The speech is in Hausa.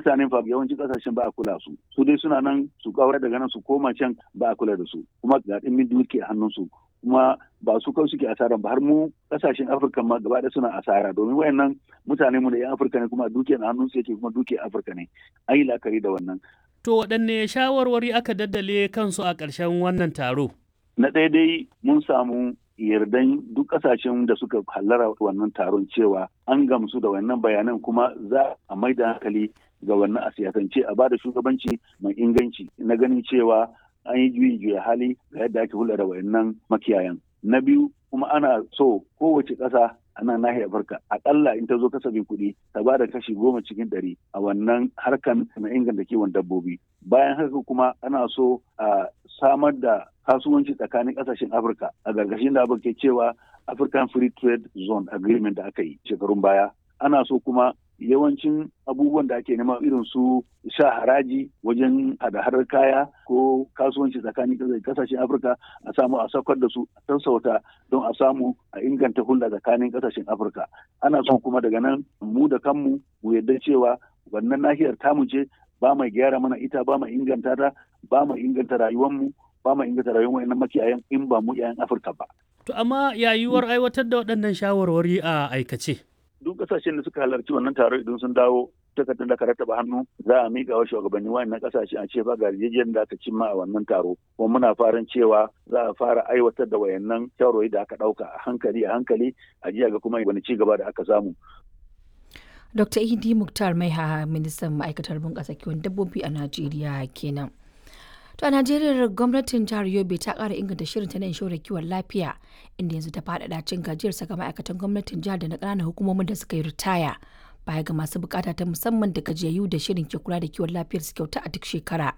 mutane fa yawanci kasashen ba a kula su su dai suna nan su kawar daga nan su koma can ba a kula da su kuma ga dimin duke hannun su kuma ba su kawai suke asara ba har mu kasashen afirka ma gaba da suna asara domin wayannan mutane mu da yan afirka ne kuma dukiyar hannun su yake kuma dukiyar afirka ne an yi la'akari da wannan to waɗanne shawarwari aka daddale kansu a ƙarshen wannan taro na ɗaya dai mun samu yardan duk kasashen da suka hallara wannan taron cewa an gamsu da wannan bayanan kuma za a mai da hankali ga wannan a siyasance a bada shugabanci mai inganci na ganin cewa an yi juyin juya hali ga yadda ake hulɗa da wayannan makiyayan na biyu kuma ana so kowace ƙasa a nan nahiyar Afirka akalla in ta zo kasafin kuɗi ta ba da kashi goma cikin ɗari a wannan harkan na inganta kiwon dabbobi bayan haka kuma ana so a samar da kasuwanci tsakanin ƙasashen Afirka a gargashin da abin ke cewa African Free Trade Zone Agreement da aka yi shekarun baya ana so kuma yawancin abubuwan da ake nema irin su sha haraji wajen hada-hadar kaya ko kasuwanci tsakanin kasashen afirka a samu a saukar da su a sassauta don a samu a inganta hulɗa tsakanin kasashen afirka ana son kuma daga nan mu da kanmu mu yarda cewa wannan nahiyar tamu ce ba mai gyara mana ita ba mai inganta ta ba mai inganta rayuwarmu ba mai inganta rayuwar wayannan makiyayan in ba mu 'ya'yan afirka ba. to amma yayuwar aiwatar da waɗannan shawarwari a aikace. duk kasashen da suka halarci wannan taro idan sun dawo takardar da ka rattaba hannu za a miƙa wa shugabanni wayannan kasashe a ce ba ga yarjejeniyar da aka cimma a wannan taro kuma muna farin cewa za a fara aiwatar da wayannan shawarwari da aka ɗauka a hankali a hankali a jiya ga kuma wani ci gaba da aka samu. Dr. Idi Muktar Maiha ministan ma'aikatar bunƙasa kiwon dabbobi a Najeriya kenan. To a Najeriya gwamnatin jihar Yobe ta ƙara inganta shirin ta na inshorar kiwon lafiya inda yanzu ta faɗaɗa cin gajiyar saka ma'aikatan gwamnatin jihar da na ƙananan hukumomin da suka yi ritaya baya ga masu bukata ta musamman da gajiyayyu da shirin ke kula da kiwon lafiyar su kyauta a duk shekara.